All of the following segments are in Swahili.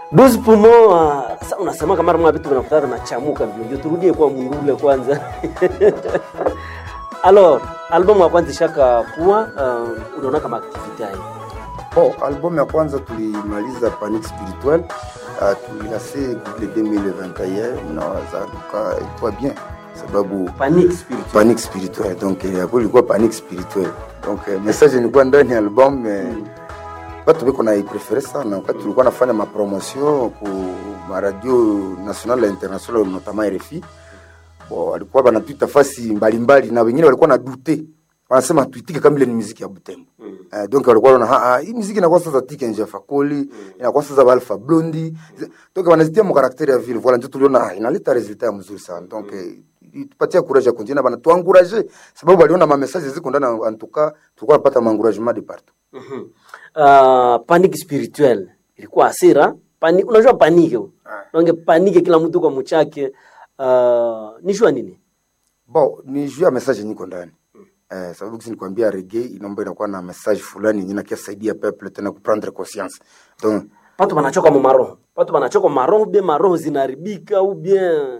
Dozi pumo uh, sasa unasema kama mara vitu vinakutana na chamuka mbio ndio turudie kwa mundule kwanza. Alors, album ya kwanza ishaka kuwa uh, unaona kama activity hai. Bon, album ya kwanza tulimaliza Panic Spirituel uh, tulilase le 2021 nawaza tuka ilikuwa bien sababu Panic spiritual. Panic Spirituel donc eh, hapo ilikuwa Panic Spirituel donc eh, message ilikuwa ndani ya album eh, watu biko na iprefere sana wakati tulikuwa nafanya mapromotion ku maradio national na international notamment RFI bo walikuwa banatuita fasi mbalimbali na wengine walikuwa na dute wanasema tuitike kama ile ni muziki ya Butembo mm. uh, donc walikuwa wanaona ah, hii muziki inakuwa sasa tike nje Fakoli mm. inakuwa sasa Alpha Blondy donc wanazitia mu karakteri ya vile voilà ndio tuliona ah, inaleta resultat ya mzuri sana donc mm. tupatia courage ya continuer bana tuencourager sababu waliona ma messages ziko ndani en tout cas tulikuwa napata ma encouragement de partout Mhm. Uh, panic spiritual ilikuwa hasira pani, unajua panike nange panike kila mtu kwa mchake uh, nishua nini bon ni juu ya message niko ndani eh, sababu kisi nikwambia reggae inaomba inakuwa na message fulani yenye nakiasaidia peuple tena kuprendre conscience donc patu banachoka mu maroho patu banachoka maroho bien maroho zinaharibika ou bien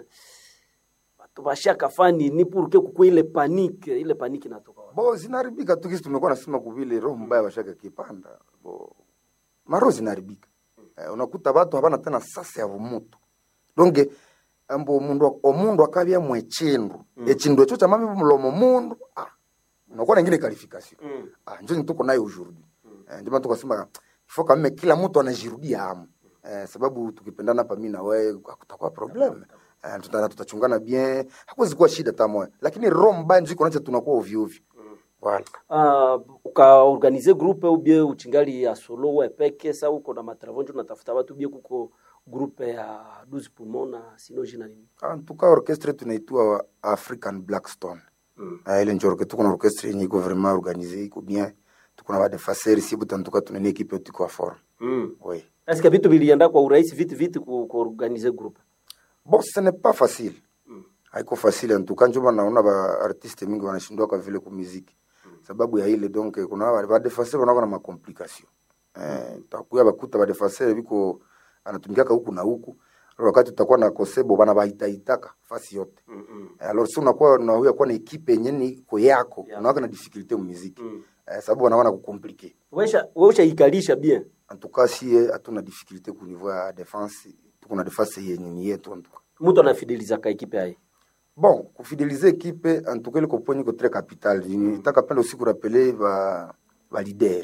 batu bashaka fani ni purke kukwe ile panike ile panike inatoka wapi? bo zinaharibika tu kisi tumekuwa nasema kuvile roho mbaya washaka kipanda bo maro zinaharibika eh, unakuta watu habana tena sasa ya mutu donge ambo mundu omundu akabya mwechindu mm. echindu echo cha mami mulomo mundu ah unakuwa na ingine qualification Mm. ah njo nituko nayo aujourd'hui eh, ndio maana tukasema ifo kama kila mtu anajirudia hamu eh, sababu tukipendana hapa mimi na wewe hakutakuwa problem eh, tuta, tutachungana bien hakuwezi kuwa shida hata moja lakini roho mbaya ndio iko nacho tunakuwa ovyo ovyo voilà Uh, ukaorganize groupe ou bien uchingali ya solo we peke sa uko na matravon njo natafuta watu bie kuko groupe ya 12 poumon na sino jina nini en tout cas orchestre tunaitwa African Blackstone mm. uh, ile njo orchestre tuko na orchestre yenye iko vraiment organisée iko bien tuko na wade faser si buta en tout cas tuna une équipe tuko à forme mm. oui Est-ce que vitu vilienda kwa urahisi viti viti ku, kuorganize groupe bon ce n'est pas facile haiko facile en tout cas njo maana naona ba artiste mingi wanashindwa kwa vile ku muziki sababu ya ile donc kuna ba ba defaser wanakuwa na makomplication eh takuya bakuta ba defaser biko anatumikaka huku na huku wakati tutakuwa na kosebo bana baitaitaka fasi yote mm -mm. Eh, alors si unakuwa unahuya kuwa na ekipe yenye ni iko yako Yeah. unawaka na difficulté mu muziki Mm. eh, sababu wanaona kukomplike Weisha weisha ikalisha bien en tout cas sie hatuna difficulté ku niveau ya défense tuko na défense yenye ni yetu en tout cas mtu anafideliza ka ekipe ai bon kufidelize ekipe en tout cas ile koponi ko très capital nitaka penda usiku rappeler ba ba leader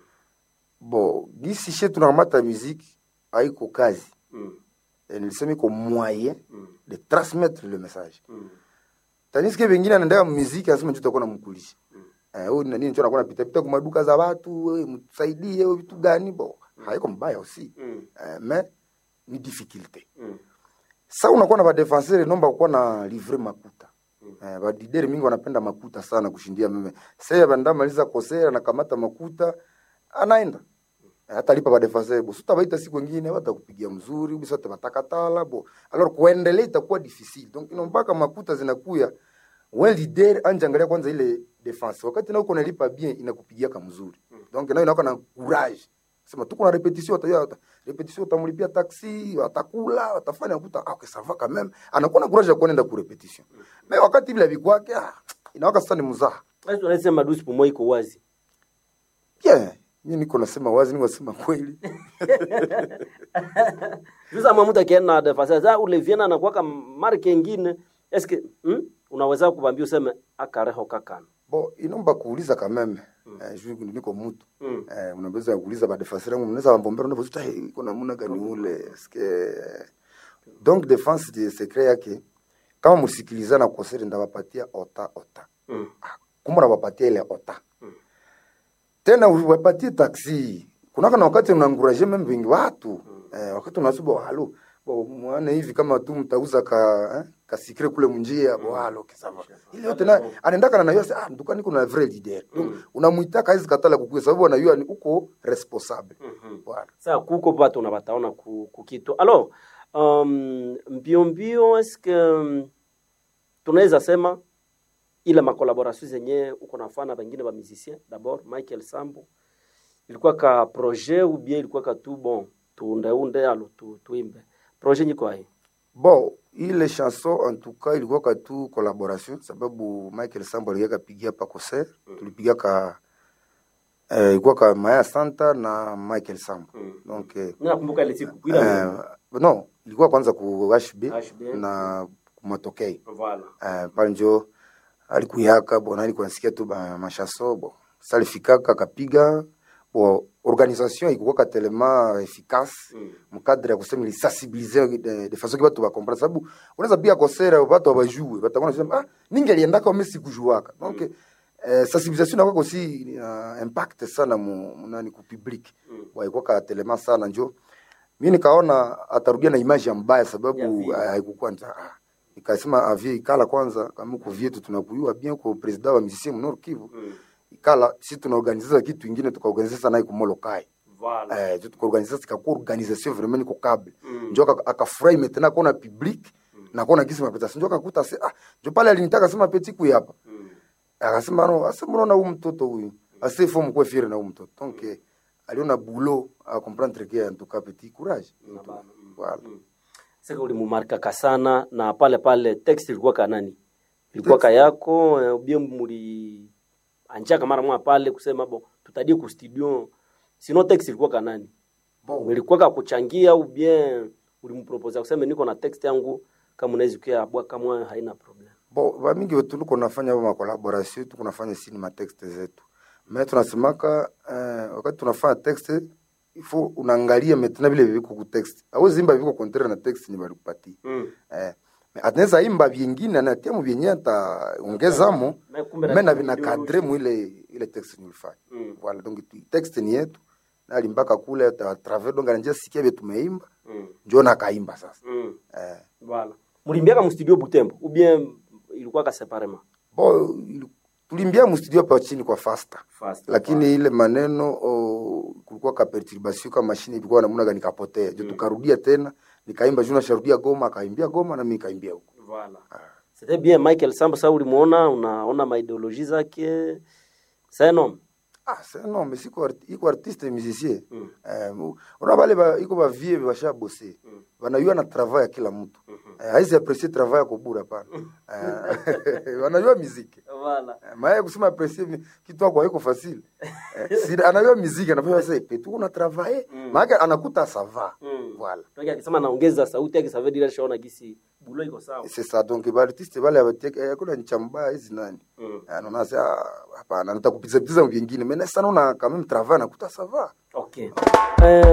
bon gisi she tunakamata muziki haiko kazi mm. eh, nilisema iko moyen mm. de transmettre le message mm. taniske vengine anaendea muziki anasema njo takuwa namkulisha eh, huyu nani njo nakuwa napita pita kumaduka za watu we, mtusaidie we, vitu gani bo haiko mbaya aussi mm. eh, mais ni difficulté mm. sa unakuwa na badefenseur nomba kukuwa na livre makuta eh, badideri mingi wanapenda makuta sana kushindia meme sasa bandamaliza kosera nakamata makuta anaenda Eh, hatalipa badefenseur bo sutabaita siku ingine watakupigia mzuri bisa tabatakatala bo alors kuendelea itakuwa difficile donc inombaka makuta zinakuya wen leader anje angalia kwanza ile defense wakati na uko nalipa bien inakupigia kama mzuri donc nayo inakuwa na courage sema tuko na repetition utajua repetition utamlipia taxi watakula watafanya kuta ah, okay, ça va quand même anakuwa na courage ya kuenda ku repetition mais wakati bila bikwake ah, inawaka sasa ni mzaha Basi tunasema 12 poumon iko wazi bien mimi niko nasema wazi niko nasema kweli Sasa mwa mtu akienda na defensa za ule viena na kuwaka marke ingine eske hmm? unaweza kubambia useme akareho kakana bo inomba kuuliza quand même eh, juu niko mtu mm. eh, unaweza kuuliza ba defenseur yangu mnaweza wambombera ndio zuta hey, iko namna gani ule eske donc defense de secret yake kama msikilizana kosere ndawapatia ota ota mm. kumbe nawapatia ile ota tena uwapatie taxi kunaka na wakati unaanguraje meme vingi watu eh, wakati unasuba halo bo mwana hivi kama tu mtauza ka eh, kasikire kule munjia bo halo kisava ile yote na anaendaka na nayo sasa ah ndukani kuna vrai leader Donc, unamuitaka hizi katala kukuya sababu anajua ni uko responsable voilà Sasa kuko batu na bataona ku, ku kitu alors um, mbio mbio eske um, tunaweza sema ile makolaboration zenye uko nafana bengine ba musicien d'abord Michael Sambo ilikuwa ka projet ou bien ilikuwa ka tu bon tuundeunde alo tu, tuimbe projet nyiko hai bon ile chanson en tout cas ilikuwaka tu collaboration sababu michael sambo aliweka pigia pa concert tulipigaka eh, ilikuwaka maya santa na michael sambo donc eh, nakumbuka ile siku kuila eh, no ilikuwa kwanza ku hb HB. na kumatokei voilà eh, pale njo alikuyaka bona alikuwa nasikia tu ba mashaso bo salifikaka akapiga bo organisation ikukwaka telema efficace Mm. mkadre ya kusema ilisensibilize de, de façon ke batu bakomprendre sababu unaweza pia kosera batu abajue batakuwa nasema ah ningi aliendaka mimi sikujuaka donc eh, sensibilisation inakuwa aussi uh, impact sana mu, mu nani ku public Mm. waikuwa telema sana njo mi nikaona atarudia na image ya mbaya Ya sababu vile. haikukuwa nta ah, nikasema avie ikala kwanza kama uko vyetu tunakuyua bien kwa president wa musicien Nord Kivu Mm. ikala si tunaorganiza kitu ingine tukaorganiza sana ikumolo kai voilà eh tu tukaorganiza sikakuwa organisation vraiment niko câble Mm. njo aka- akafurahi maintenant kona public na kona kisi mapeta njo akakuta se ah njo pale alinitaka sema petit kui hapa Mm. akasema no asa mbona huyu mtoto huyu ase faut mkwe fier na huyu mtoto donc eh, aliona boulot a comprendre que en tout cas petit courage Na bana, mm. voilà Mm. sasa ulimumarkaka sana na pale pale text ilikuwa kanani ilikuwa kayako eh, ubie muli anjaka mara mwa pale kusema bo tutadie ku studio sino text ilikuwa kanani bon ilikuwa ka kuchangia au bien ulimpropose kusema niko na text yangu kama unaweza kia bwa kama haina problem bon bamingi wetu tuko nafanya ma collaboration tuko nafanya sini ma texte zetu mais tunasemaka eh, wakati tunafanya texte il faut unaangalia maintenant vile viko ku texte awezi imba viko contraire na texte ni balikupatia mm. eh mais ateneza imba vingine na tiamu vyenye ataongezamo Na kumbe mais na na- vina cadre mu ile ile texte nilifanya Mm. voilà donc tu- texte ni yetu na alimbaka kule à travers donc anajia sikia vile tumeimba Mm. njoo na kaimba sasa Mm. eh Voilà. Mulimbiaka mu studio Butembo ou bien ilikuwa ka separement? bo ili- tulimbia mu studio pa chini kwa faster Fast. lakini ile maneno o, kulikuwa ka perturbation kama mashine ilikuwa namna gani kapotea jo tukarudia tena nikaimba juu nasharudia Goma akaimbia Goma na mimi nikaimbia huko Voilà. C'était bien Michael Samba sasa ulimuona unaona maideologie zake. C'est un homme. ah c'est non mais siko arti, iko artiste musicien Mm. eh, mu- ona bale ba, iko ba vie basha bosser Mm. wanajua na travail ya kila mtu Mhm. eh, haizi apprécier travail ya kubura pana eh, wanajua muziki Voilà. Eh, maana kusema apprécier mi- kitu kwa iko facile eh, si anajua muziki anafanya sasa pe tu una travailler Mm. maana anakuta ça va Mm. voilà Toki akisema naongeza sauti yake savedi ile shaona gisi bulo iko sawa. c'est ça donc ba artiste bale abatek eh, kuna nchamba hizi nani Mm. anaona sasa hapana nitakupiza piza vingine mais sana una quand même travail anakuta ça va Okay. Eh,